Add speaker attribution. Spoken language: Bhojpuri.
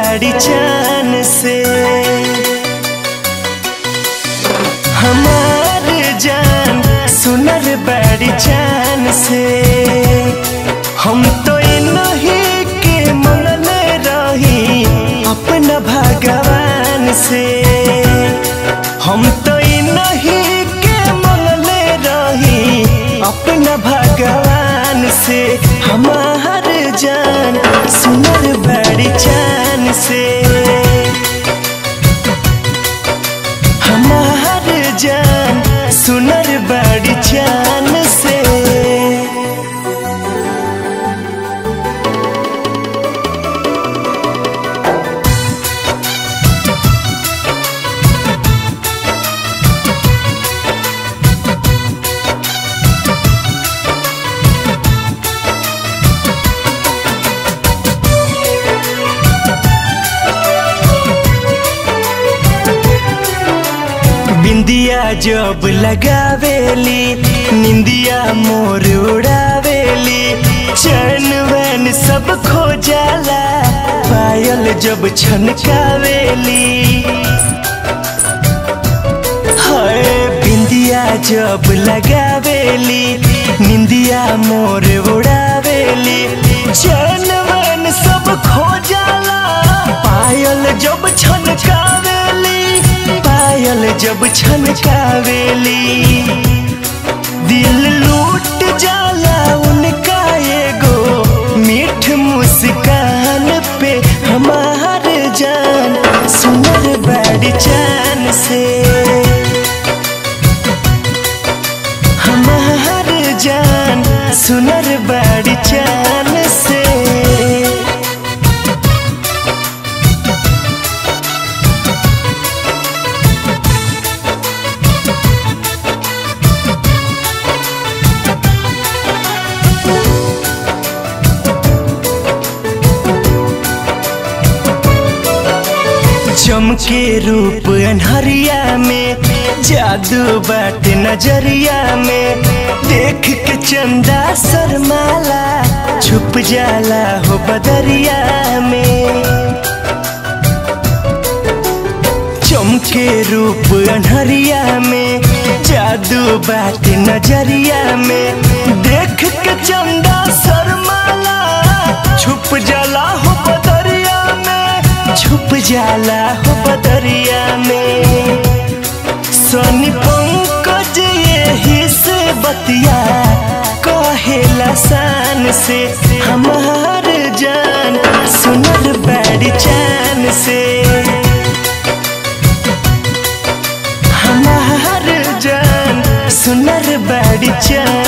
Speaker 1: बड़ी चान से हमार जान सुनर बड़ी चान से हम तो नहीं के मंगले रही अपना भगवान से हम तो नहीं के मंगले रही अपना भगवान से हमार जान सुनर बड़ी चान से हमार जान सुनर बड़ी चान से बिंदिया जब लगावेली निंदिया मोर उड़ावेली चैन वैन सब खो जाला पायल जब छनकावेली हाय बिंदिया जब लगावेली निंदिया मोर उड़ावेली चैन वैन सब खो जाला पायल जब छनकावेली पायल जब छनकावेली दिल लूट जाला उनका एगो मीठ मुस्कान पे हमार जान सुनर बड़ी चान से हमार जान सुनर बड़ी चान से चमके रूप अनहरिया में जादू बाट नजरिया में देख के चंदा शर्माला छुप जाला हो बदरिया में चमके रूप अनहरिया में जादू बाट नजरिया में देख के चंदा शर्माला छुप जाला हो बदरिया में छुप जाला हो बदरिया में सोनी पंकज यही से बतिया कहेला शान से हमार जान सुनर बड़ी चान से हमार जान सुनर बड़ी चान